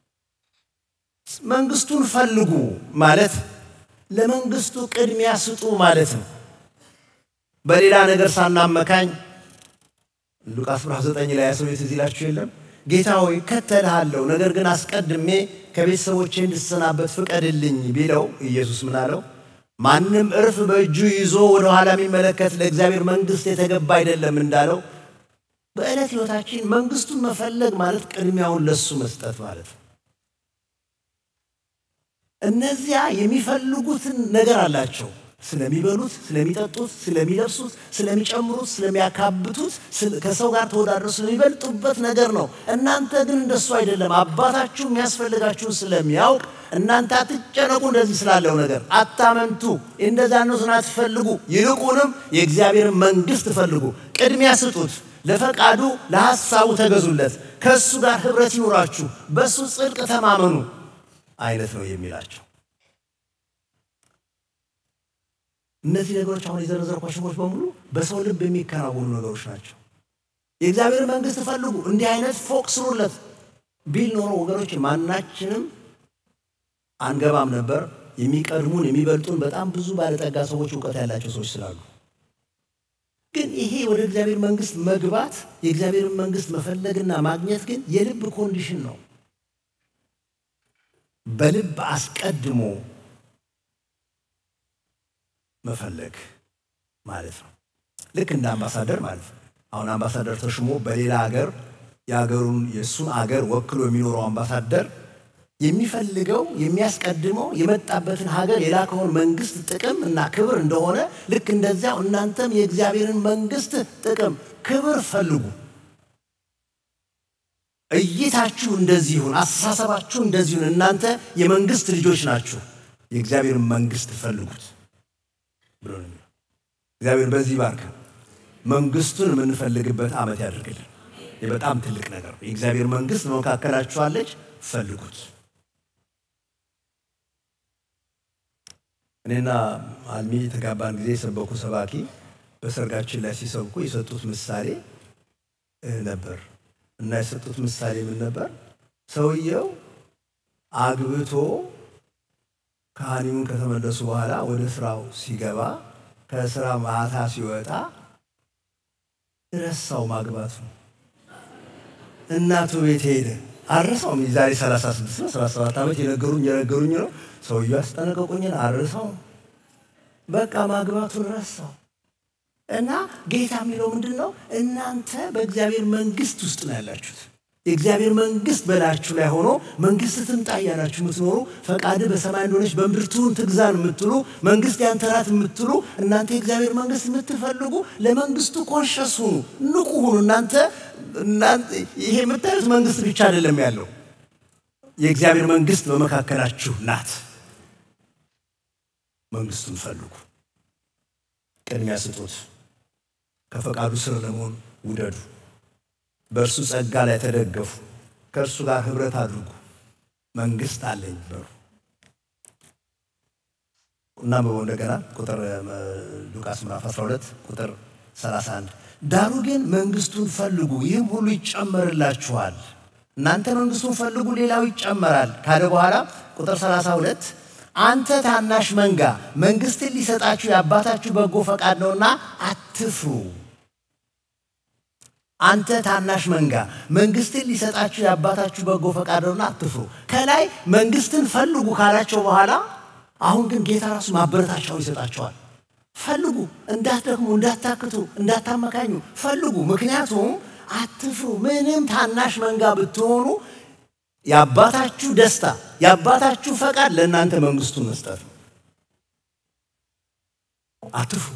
መንግስቱን ፈልጉ ማለት ለመንግስቱ ቅድሚያ ስጡ ማለት ነው። በሌላ ነገር ሳናመካኝ ሉቃስ ምዕራፍ 9 ላይ ያሰው ትዝ ይላችሁ የለም ጌታ ሆይ ከተልሃለሁ፣ ነገር ግን አስቀድሜ ከቤተሰቦቼ እንድሰናበት ፍቀድልኝ ቢለው ኢየሱስ ምን አለው? ማንም እርፍ በእጁ ይዞ ወደ ኋላ የሚመለከት ለእግዚአብሔር መንግስት የተገባ አይደለም እንዳለው በዕለት ሕይወታችን መንግስቱን መፈለግ ማለት ቅድሚያውን ለሱ መስጠት ማለት ነው። እነዚያ የሚፈልጉትን ነገር አላቸው። ስለሚበሉት፣ ስለሚጠጡት፣ ስለሚለብሱት፣ ስለሚጨምሩት፣ ስለሚያካብቱት፣ ከሰው ጋር ተወዳድረው ስለሚበልጡበት ነገር ነው። እናንተ ግን እንደሱ አይደለም። አባታችሁ የሚያስፈልጋችሁን ስለሚያውቅ እናንተ አትጨነቁ። እንደዚህ ስላለው ነገር አታመንቱ። እንደዚያ ነሱን አትፈልጉ። ይልቁንም የእግዚአብሔርን መንግስት ፈልጉ። ቅድሚያ ስጡት። ለፈቃዱ ለሐሳቡ ተገዙለት። ከእሱ ጋር ኅብረት ይኑራችሁ። በእሱ ጽድቅ ተማመኑ አይነት ነው የሚላቸው። እነዚህ ነገሮች አሁን የዘረዘርኳቸው ነገሮች በሙሉ በሰው ልብ የሚከናወኑ ነገሮች ናቸው። የእግዚአብሔር መንግስት ፈልጉ፣ እንዲህ አይነት ፎቅ ስሩለት ቢል ኖሮ ወገኖች ማናችንም አንገባም ነበር። የሚቀድሙን የሚበልጡን በጣም ብዙ ባለጠጋ ሰዎች፣ እውቀት ያላቸው ሰዎች ስላሉ ግን ይሄ ወደ እግዚአብሔር መንግስት መግባት የእግዚአብሔርን መንግስት መፈለግና ማግኘት ግን የልብ ኮንዲሽን ነው። በልብ አስቀድሞ መፈለግ ማለት ነው። ልክ እንደ አምባሳደር ማለት ነው። አሁን አምባሳደር ተሽሞ በሌላ ሀገር የሀገሩን የእሱን አገር ወክሎ የሚኖረው አምባሳደር የሚፈልገው የሚያስቀድመው የመጣበትን ሀገር የላከውን መንግስት ጥቅም እና ክብር እንደሆነ ልክ እንደዚያው እናንተም የእግዚአብሔርን መንግስት ጥቅም፣ ክብር ፈልጉ። እይታችሁ እንደዚህ ይሁን፣ አስተሳሰባችሁ እንደዚህ ይሁን። እናንተ የመንግስት ልጆች ናችሁ፣ የእግዚአብሔርን መንግስት ፈልጉት ብሎ ነው። እግዚአብሔር በዚህ ባርክ መንግስቱን የምንፈልግበት ዓመት ያደርግልን። ይህ በጣም ትልቅ ነገር ነው። የእግዚአብሔር መንግስት በመካከላችሁ አለች፣ ፈልጉት። እኔና አልሚ የተጋባን ጊዜ የሰበኩ ሰባኪ በሰርጋችን ላይ ሲሰብኩ የሰጡት ምሳሌ ነበር እና የሰጡት ምሳሌ ምን ነበር? ሰውየው አግብቶ ከሃኒሙን ከተመለሱ በኋላ ወደ ስራው ሲገባ ከስራ ማታ ሲወጣ ረሳው ማግባቱ። እናቱ ቤት ሄደ። አረሳውም። የዛሬ 36 ነው 37 ዓመት የነገሩኝ የነገሩኝ ነው። ሰውየው ያስጠነቀቁኝን አረሳው። በቃ ማግባቱን ረሳው። እና ጌታ የሚለው ምንድን ነው? እናንተ በእግዚአብሔር መንግስት ውስጥ ነው ያላችሁት። የእግዚአብሔር መንግስት በላችሁ ላይ ሆኖ መንግስት ትምጣ እያላችሁ የምትኖሩ ፈቃድ በሰማይ እንደሆነች በምድር ትሁን ትግዛን የምትሉ መንግስት ያንተ ናት የምትሉ እናንተ የእግዚአብሔር መንግስት የምትፈልጉ ለመንግስቱ ኮንሸስ ሁኑ፣ ንቁ ሁኑ። እናንተ ይሄ የምታዩት መንግስት ብቻ አይደለም ያለው፣ የእግዚአብሔር መንግስት በመካከላችሁ ናት። መንግስቱን ፈልጉ፣ ቅድሚያ ስጡት፣ ከፈቃዱ ስር ለመሆን ውደዱ። በእርሱ ጸጋ ላይ ተደገፉ፣ ከእርሱ ጋር ህብረት አድርጉ። መንግስት አለኝ በሩ እና በበው እንደገና ቁጥር ሉቃስ ምዕራፍ 12 ቁጥር 31 ዳሩ ግን መንግስቱን ፈልጉ፣ ይህም ሁሉ ይጨመርላችኋል። እናንተ መንግስቱን ፈልጉ፣ ሌላው ይጨመራል ካለ በኋላ ቁጥር 32 አንተ ታናሽ መንጋ መንግስትን ሊሰጣችሁ የአባታችሁ በጎ ፈቃድ ነውና አትፍሩ። አንተ ታናሽ መንጋ መንግስትን ሊሰጣችሁ የአባታችሁ በጎ ፈቃድ ነውና አትፍሩ። ከላይ መንግስትን ፈልጉ ካላቸው በኋላ አሁን ግን ጌታ ራሱ ማበረታቻውን ይሰጣቸዋል። ፈልጉ፣ እንዳትደክሙ፣ እንዳታክቱ፣ እንዳታመካኙ ፈልጉ። ምክንያቱም አትፍሩ። ምንም ታናሽ መንጋ ብትሆኑ የአባታችሁ ደስታ የአባታችሁ ፈቃድ ለእናንተ መንግስቱን መስጠት ነው። አትፍሩ።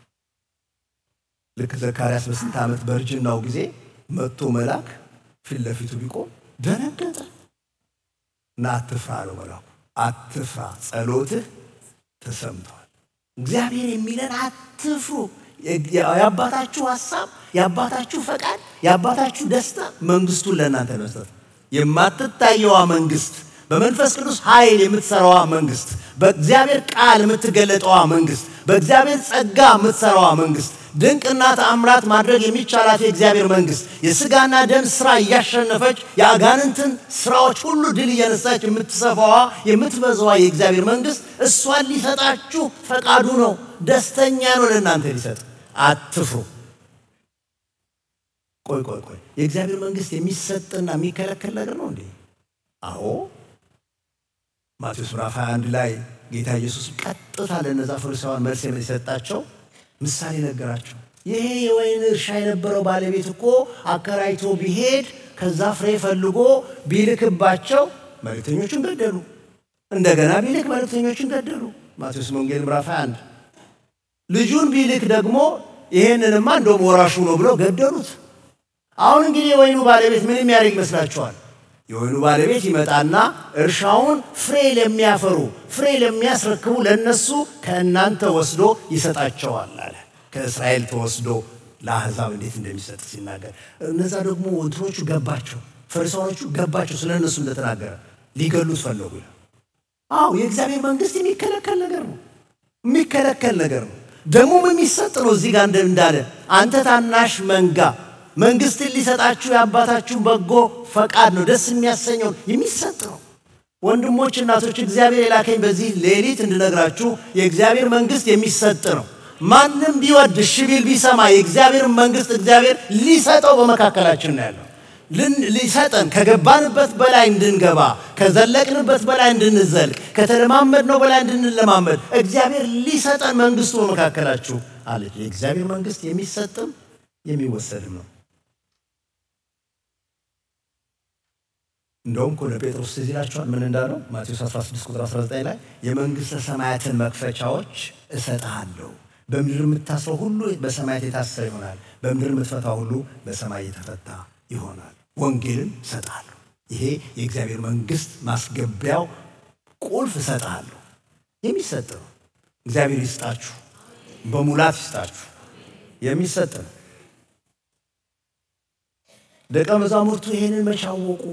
ልክ ዘካርያስ በስንት ዓመት በእርጅናው ጊዜ መጥቶ መልአክ ፊት ለፊቱ ቢቆም ደነገጠ እና አትፍራ አለው መልአኩ። አትፍራ፣ ጸሎትህ ተሰምቷል። እግዚአብሔር የሚለን አትፍሩ። የአባታችሁ ሀሳብ፣ የአባታችሁ ፈቃድ፣ የአባታችሁ ደስታ መንግስቱን ለእናንተ መስጠት የማትታየዋ መንግስት በመንፈስ ቅዱስ ኃይል የምትሰራዋ መንግስት፣ በእግዚአብሔር ቃል የምትገለጠዋ መንግስት፣ በእግዚአብሔር ጸጋ የምትሰራዋ መንግስት፣ ድንቅና ተአምራት ማድረግ የሚቻላት የእግዚአብሔር መንግስት፣ የሥጋና ደም ስራ እያሸነፈች የአጋንንትን ስራዎች ሁሉ ድል እየነሳች የምትሰፋዋ የምትበዛዋ የእግዚአብሔር መንግስት እሷን ሊሰጣችሁ ፈቃዱ ነው። ደስተኛ ነው ለእናንተ ሊሰጥ። አትፍሩ። ቆይ ቆይ ቆይ፣ የእግዚአብሔር መንግስት የሚሰጥና የሚከለከል ነገር ነው እንዴ? አዎ ማቴዎስ ምዕራፍ 21 ላይ ጌታ ኢየሱስ ቀጥታ ለእነዛ ፈሪሳውያን መልስ የሰጣቸው ምሳሌ ነገራቸው። ይሄ የወይን እርሻ የነበረው ባለቤት እኮ አከራይቶ ቢሄድ ከዛ ፍሬ ፈልጎ ቢልክባቸው መልእክተኞችን ገደሉ። እንደገና ቢልክ መልእክተኞችን ገደሉ። ማቴዎስ ወንጌል ምዕራፍ 21 ልጁን ቢልክ ደግሞ ይሄንንማ እንደውም ወራሹ ነው ብለው ገደሉት። አሁን እንግዲህ የወይኑ ባለቤት ምን የሚያደርግ ይመስላችኋል? የወይኑ ባለቤት ይመጣና እርሻውን ፍሬ ለሚያፈሩ ፍሬ ለሚያስረክቡ ለነሱ ከእናንተ ወስዶ ይሰጣቸዋል አለ። ከእስራኤል ተወስዶ ለአሕዛብ እንዴት እንደሚሰጥ ሲናገር እነዛ ደግሞ እንትኖቹ ገባቸው፣ ፈሪሳዎቹ ገባቸው ስለ እነሱ እንደተናገረ ሊገሉት ፈለጉ። አዎ የእግዚአብሔር መንግስት የሚከለከል ነገር ነው፣ የሚከለከል ነገር ነው። ደግሞም የሚሰጥ ነው። እዚህ ጋር እንዳለ አንተ ታናሽ መንጋ መንግስትን ሊሰጣችሁ የአባታችሁ በጎ ፈቃድ ነው፣ ደስ የሚያሰኘውን የሚሰጥ ነው። ወንድሞች፣ እናቶች እግዚአብሔር የላከኝ በዚህ ሌሊት እንድነግራችሁ የእግዚአብሔር መንግስት የሚሰጥ ነው። ማንም ቢወድ እሺ ቢል ቢሰማ የእግዚአብሔር መንግስት እግዚአብሔር ሊሰጠው በመካከላችን ነው ያለው። ሊሰጠን ከገባንበት በላይ እንድንገባ ከዘለቅንበት በላይ እንድንዘልቅ ከተለማመድነው በላይ እንድንለማመድ እግዚአብሔር ሊሰጠን መንግስቱ በመካከላችሁ አለች። የእግዚአብሔር መንግስት የሚሰጥም የሚወሰድም ነው። እንደውም እኮ ለጴጥሮስ ትዝ ይላችኋል ምን እንዳለው ማቴዎስ 16 ቁጥር 19 ላይ የመንግሥተ ሰማያትን መክፈቻዎች እሰጥሃለሁ፣ በምድር የምታስረው ሁሉ በሰማያት የታሰረ ይሆናል፣ በምድር የምትፈታው ሁሉ በሰማይ የተፈታ ይሆናል። ወንጌልን እሰጥሃለሁ። ይሄ የእግዚአብሔር መንግስት ማስገቢያው ቁልፍ እሰጥሃለሁ። የሚሰጥ ነው። እግዚአብሔር ይስጣችሁ፣ በሙላት ይስጣችሁ። የሚሰጥ ነው። ደቀ መዛሙርቱ ይሄንን መቼ አወቁ?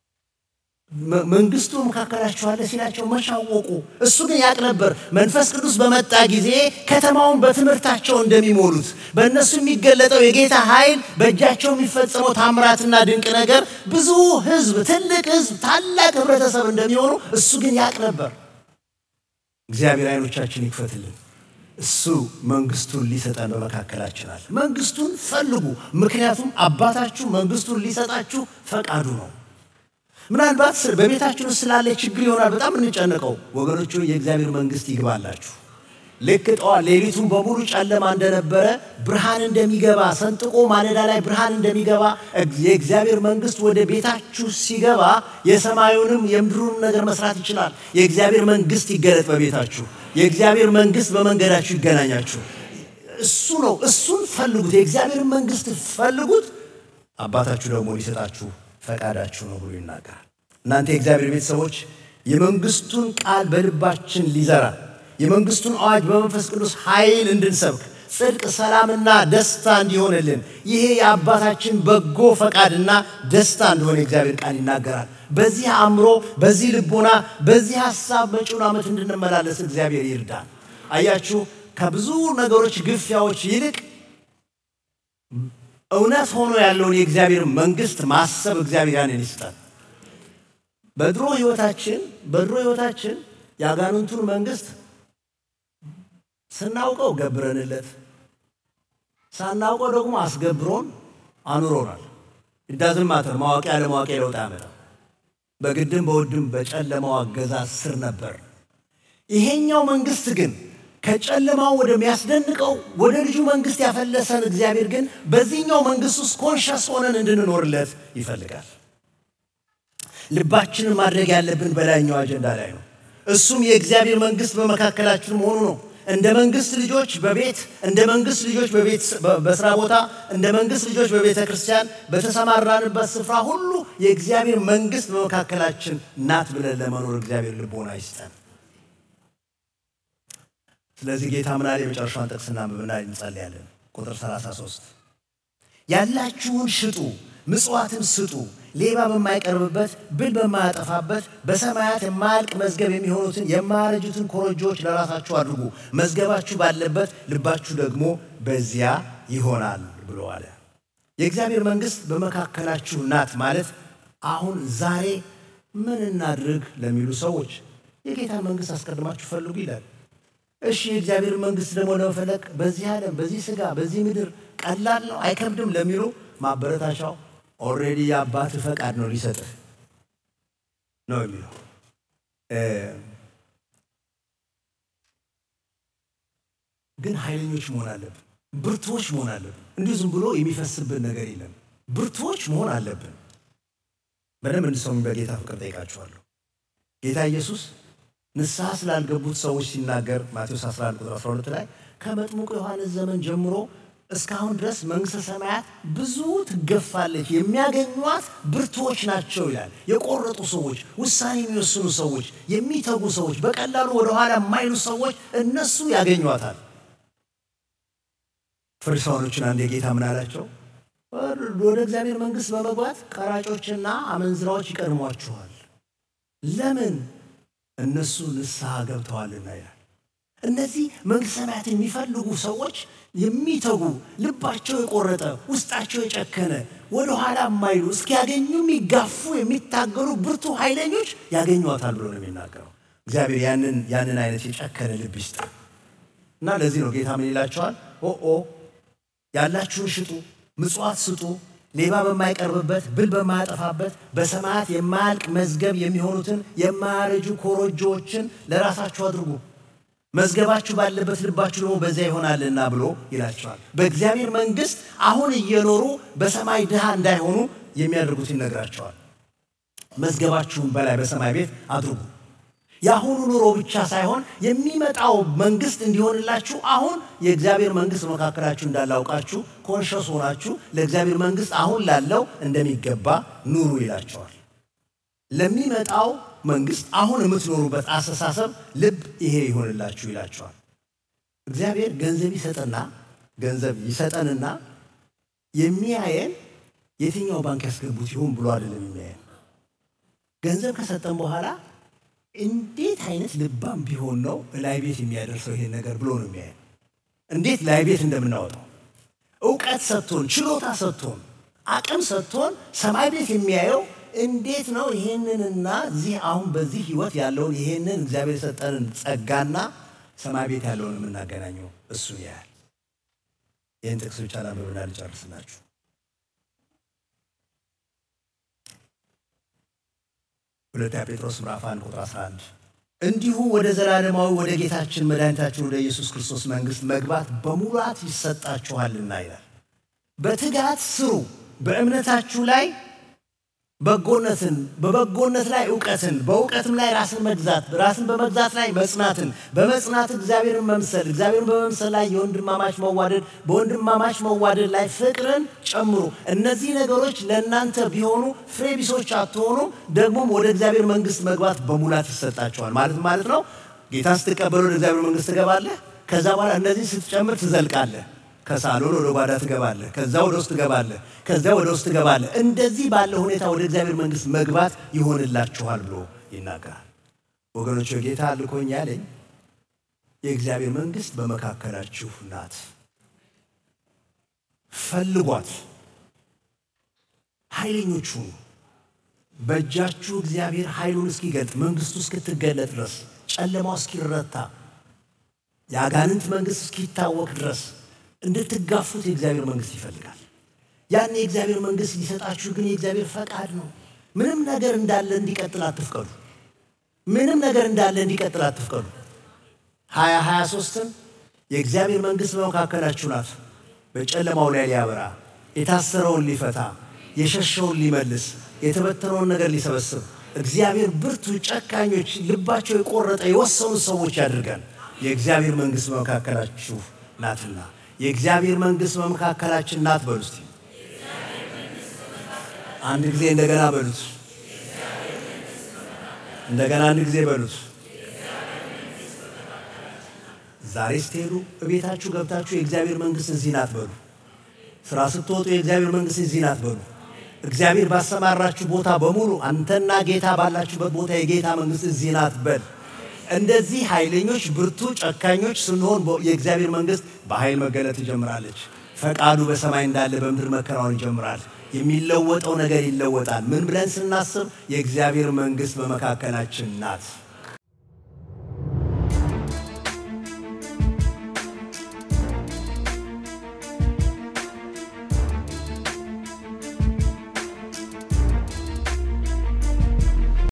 መንግስቱ መካከላችሁ አለ ሲላቸው መቼ አወቁ? እሱ ግን ያቅ ነበር። መንፈስ ቅዱስ በመጣ ጊዜ ከተማውን በትምህርታቸው እንደሚሞሉት በእነሱ የሚገለጠው የጌታ ኃይል በእጃቸው የሚፈጸመው ታምራትና ድንቅ ነገር ብዙ ህዝብ፣ ትልቅ ህዝብ፣ ታላቅ ህብረተሰብ እንደሚሆኑ እሱ ግን ያቅ ነበር። እግዚአብሔር አይኖቻችን ይክፈትልን። እሱ መንግስቱን ሊሰጠን በመካከላችን አለ። መንግስቱን ፈልጉ፣ ምክንያቱም አባታችሁ መንግስቱን ሊሰጣችሁ ፈቃዱ ነው። ምናልባት በቤታችን ውስጥ ስላለ ችግር ይሆናል በጣም እንጨነቀው። ወገኖቹ የእግዚአብሔር መንግስት ይግባላችሁ። ልክ ጠዋት ሌሊቱን በሙሉ ጨለማ እንደነበረ ብርሃን እንደሚገባ ሰንጥቆ ማለዳ ላይ ብርሃን እንደሚገባ የእግዚአብሔር መንግስት ወደ ቤታችሁ ሲገባ የሰማዩንም የምድሩንም ነገር መስራት ይችላል። የእግዚአብሔር መንግስት ይገለጥ በቤታችሁ። የእግዚአብሔር መንግስት በመንገዳችሁ ይገናኛችሁ። እሱ ነው። እሱን ፈልጉት። የእግዚአብሔር መንግስት ፈልጉት፣ አባታችሁ ደግሞ ሊሰጣችሁ ፈቃዳችሁ ነው ብሎ ይናገራል። እናንተ የእግዚአብሔር ቤተሰቦች የመንግስቱን ቃል በልባችን ሊዘራ የመንግስቱን አዋጅ በመንፈስ ቅዱስ ኃይል እንድንሰብክ ጽድቅ፣ ሰላምና ደስታ እንዲሆንልን ይሄ የአባታችን በጎ ፈቃድና ደስታ እንደሆነ የእግዚአብሔር ቃል ይናገራል። በዚህ አእምሮ፣ በዚህ ልቦና፣ በዚህ ሀሳብ መጪውን ዓመት እንድንመላለስ እግዚአብሔር ይርዳል። አያችሁ ከብዙ ነገሮች ግፊያዎች ይልቅ እውነት ሆኖ ያለውን የእግዚአብሔር መንግስት ማሰብ እግዚአብሔር ያንን ይስጣል። በድሮ ህይወታችን በድሮ ህይወታችን የአጋንንቱን መንግስት ስናውቀው ገብረንለት ሳናውቀው ደግሞ አስገብሮን አኑሮናል። ኢዳዝን ማተር ማወቅ ያለ ማወቅ ለውጥ ያመጣ በግድም በውድም በጨለማው አገዛዝ ስር ነበር። ይሄኛው መንግስት ግን ከጨለማው ወደሚያስደንቀው ወደ ልጁ መንግስት ያፈለሰን እግዚአብሔር ግን በዚህኛው መንግስት ውስጥ ኮንሸስ ሆነን እንድንኖርለት ይፈልጋል። ልባችንን ማድረግ ያለብን በላይኛው አጀንዳ ላይ ነው። እሱም የእግዚአብሔር መንግስት በመካከላችን መሆኑ ነው። እንደ መንግስት ልጆች በቤት እንደ መንግስት ልጆች በቤት በስራ ቦታ እንደ መንግስት ልጆች በቤተ ክርስቲያን በተሰማራንበት ስፍራ ሁሉ የእግዚአብሔር መንግስት በመካከላችን ናት ብለን ለመኖር እግዚአብሔር ልቦና ይስጠን። ስለዚህ ጌታ ምናል የመጨረሻውን ጥቅስ እናንብብና እንጸልያለን። ቁጥር 33 ያላችሁን ሽጡ፣ ምጽዋትን ስጡ፣ ሌባ በማይቀርብበት ብል በማያጠፋበት በሰማያት የማያልቅ መዝገብ የሚሆኑትን የማያረጁትን ኮረጆዎች ለራሳችሁ አድርጉ፣ መዝገባችሁ ባለበት ልባችሁ ደግሞ በዚያ ይሆናል ብሎ አለ። የእግዚአብሔር መንግሥት በመካከላችሁ ናት ማለት አሁን ዛሬ ምን እናድርግ ለሚሉ ሰዎች የጌታን መንግሥት አስቀድማችሁ ፈልጉ ይላል። እሺ የእግዚአብሔር መንግሥት ደግሞ ለመፈለግ በዚህ ዓለም በዚህ ሥጋ በዚህ ምድር ቀላል ነው አይከብድም ለሚሉ ማበረታቻው ኦልሬዲ የአባት ፈቃድ ነው ሊሰጥህ ነው የሚለው። ግን ኃይለኞች መሆን አለብን፣ ብርቱዎች መሆን አለብን። እንዲሁ ዝም ብሎ የሚፈስብን ነገር የለም። ብርቱዎች መሆን አለብን። በደንብ እንድሰሙ በጌታ ፍቅር ጠይቃችኋለሁ። ጌታ ኢየሱስ ንስሐ ስላልገቡት ሰዎች ሲናገር ማቴዎስ 11 ቁጥር 12 ላይ ከመጥምቁ ዮሐንስ ዘመን ጀምሮ እስካሁን ድረስ መንግሥተ ሰማያት ብዙ ትገፋለች፣ የሚያገኟት ብርቱዎች ናቸው ይላል። የቆረጡ ሰዎች፣ ውሳኔ የሚወስኑ ሰዎች፣ የሚተጉ ሰዎች፣ በቀላሉ ወደኋላ የማይሉ ሰዎች እነሱ ያገኟታል። ፈሪሳውያኖችን አንድ የጌታ ምን አላቸው? ወደ እግዚአብሔር መንግሥት በመግባት ቀራጮችና አመንዝራዎች ይቀድሟችኋል። ለምን? እነሱ ንስሐ ገብተዋልና ይላል። እነዚህ መንግሥተ ሰማያትን የሚፈልጉ ሰዎች የሚተጉ ልባቸው የቆረጠ ውስጣቸው የጨከነ ወደ ኋላ የማይሉ እስኪያገኙ የሚጋፉ የሚታገሉ ብርቱ ኃይለኞች ያገኟታል ብሎ ነው የሚናገረው። እግዚአብሔር ያንን ያንን አይነት የጨከነ ልብ ይስጥ እና ለዚህ ነው ጌታ ምን ይላቸዋል? ኦኦ ያላችሁን ሽጡ፣ ምጽዋት ስጡ፣ ሌባ በማይቀርብበት ብል በማያጠፋበት በሰማያት የማያልቅ መዝገብ የሚሆኑትን የማያረጁ ኮረጆዎችን ለራሳችሁ አድርጉ መዝገባችሁ ባለበት ልባችሁ ደግሞ በዚያ ይሆናልና ብሎ ይላቸዋል። በእግዚአብሔር መንግሥት አሁን እየኖሩ በሰማይ ድሃ እንዳይሆኑ የሚያደርጉት ይነግራቸዋል። መዝገባችሁን በላይ በሰማይ ቤት አድርጉ። የአሁኑ ኑሮ ብቻ ሳይሆን የሚመጣው መንግሥት እንዲሆንላችሁ አሁን የእግዚአብሔር መንግሥት መካከላችሁ እንዳላውቃችሁ ኮንሸስ ሆናችሁ ለእግዚአብሔር መንግሥት አሁን ላለው እንደሚገባ ኑሩ ይላቸዋል። ለሚመጣው መንግስት አሁን የምትኖሩበት አስተሳሰብ ልብ ይሄ ይሆንላችሁ ይላቸዋል። እግዚአብሔር ገንዘብ ይሰጠና ገንዘብ ይሰጠንና የሚያየን የትኛው ባንክ ያስገቡት ይሆን ብሎ አይደለም የሚያየን። ገንዘብ ከሰጠን በኋላ እንዴት አይነት ልባም ቢሆን ነው ላይ ቤት የሚያደርሰው ይሄን ነገር ብሎ ነው የሚያየን። እንዴት ላይ ቤት እንደምናወጣው እውቀት ሰጥቶን ችሎታ ሰጥቶን አቅም ሰጥቶን ሰማይ ቤት የሚያየው እንዴት ነው ይሄንንና እዚህ አሁን በዚህ ህይወት ያለውን ይሄንን እግዚአብሔር የሰጠንን ጸጋና ሰማይ ቤት ያለውን የምናገናኘው እሱ ያህል። ይህን ጥቅስ ብቻ ላንብብና ልጨርስላችሁ። ሁለተኛ ጴጥሮስ ምዕራፍ 1 ቁጥር 11 እንዲሁ ወደ ዘላለማዊ ወደ ጌታችን መድኃኒታችን ወደ ኢየሱስ ክርስቶስ መንግሥት መግባት በሙላት ይሰጣችኋልና ይላል። በትጋት ስሩ፣ በእምነታችሁ ላይ በጎነትን በበጎነት ላይ እውቀትን በእውቀትም ላይ ራስን መግዛት ራስን በመግዛት ላይ መጽናትን በመጽናት እግዚአብሔርን መምሰል እግዚአብሔርን በመምሰል ላይ የወንድማማች መዋደድ በወንድማማች መዋደድ ላይ ፍቅርን ጨምሩ። እነዚህ ነገሮች ለእናንተ ቢሆኑ ፍሬ ቢሶች አትሆኑም፣ ደግሞም ወደ እግዚአብሔር መንግሥት መግባት በሙላት ይሰጣቸዋል። ማለት ማለት ነው ጌታን ስትቀበል ወደ እግዚአብሔር መንግሥት ትገባለህ። ከዛ በኋላ እነዚህ ስትጨምር ትዘልቃለህ። ከሳሎን ወደ ጓዳ ትገባለህ። ከዛ ወደ ውስጥ ትገባለህ። ከዛ ወደ ውስጥ ትገባለህ። እንደዚህ ባለ ሁኔታ ወደ እግዚአብሔር መንግሥት መግባት ይሆንላችኋል ብሎ ይናገራል። ወገኖች ጌታ ልኮኝ ያለኝ የእግዚአብሔር መንግሥት በመካከላችሁ ናት፣ ፈልጓት፣ ኃይለኞች ሁኑ። በእጃችሁ እግዚአብሔር ኃይሉን እስኪገልጥ መንግሥቱ እስክትገለጥ ድረስ ጨለማው እስኪረታ የአጋንንት መንግሥት እስኪታወቅ ድረስ እንድትጋፉት የእግዚአብሔር መንግሥት ይፈልጋል። ያን የእግዚአብሔር መንግሥት ሊሰጣችሁ ግን የእግዚአብሔር ፈቃድ ነው። ምንም ነገር እንዳለ እንዲቀጥል አትፍቀዱ። ምንም ነገር እንዳለ እንዲቀጥል አትፍቀዱ። ሀያ ሀያ ሦስትም የእግዚአብሔር መንግሥት በመካከላችሁ ናት፣ በጨለማው ላይ ሊያበራ የታሰረውን ሊፈታ የሸሸውን ሊመልስ የተበተነውን ነገር ሊሰበስብ እግዚአብሔር ብርቱ ጨካኞች፣ ልባቸው የቆረጠ የወሰኑ ሰዎች ያድርገን። የእግዚአብሔር መንግሥት በመካከላችሁ ናትና የእግዚአብሔር መንግሥት በመካከላችን ናት በሉ እስቲ። አንድ ጊዜ እንደገና በሉት። እንደገና አንድ ጊዜ በሉት። ዛሬ ስትሄዱ እቤታችሁ ገብታችሁ የእግዚአብሔር መንግስት እዚህ ናት በሉ። ስራ ስትወጡ የእግዚአብሔር መንግስት እዚህ ናት በሉ። እግዚአብሔር ባሰማራችሁ ቦታ በሙሉ አንተና ጌታ ባላችሁበት ቦታ የጌታ መንግስት እዚህ ናት በል። እንደዚህ ኃይለኞች፣ ብርቱ፣ ጨካኞች ስንሆን የእግዚአብሔር መንግስት በኃይል መገለጥ ትጀምራለች። ፈቃዱ በሰማይ እንዳለ በምድር መከናወን ይጀምራል። የሚለወጠው ነገር ይለወጣል። ምን ብለን ስናስብ የእግዚአብሔር መንግስት በመካከላችን ናት።